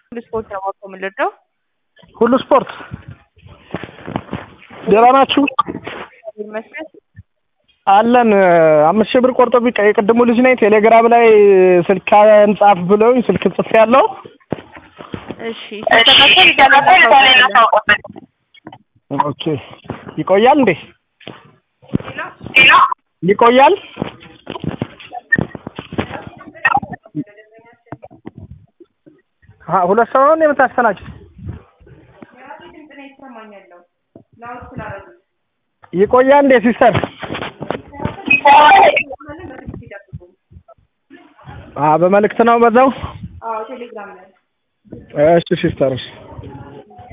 ሁሉ ስፖርት ነው ማውቀው የምንረዳው ሁሉ ስፖርት ደህና ናችሁ? ይመስገን አለን አምስት ሺህ ብር ቆርጦብኝ የቅድሙ ልጅ ነኝ። ቴሌግራም ላይ ስልክ ጻፍ ብለውኝ ስልክ ጽፌ ያለው እሺ ሲስተካከል እዛ ላይ እናሳውቃለን። ኦኬ ይቆያል እንዴ? ይቆያል? አሀ ሁለት ሰው ነው የምታስተናግድ? ይቆያል እንዴ ሲስተር? አ በመልእክት ነው በዛው? አዎ ቴሌግራም ላይ እሺ ሲስተር እሺ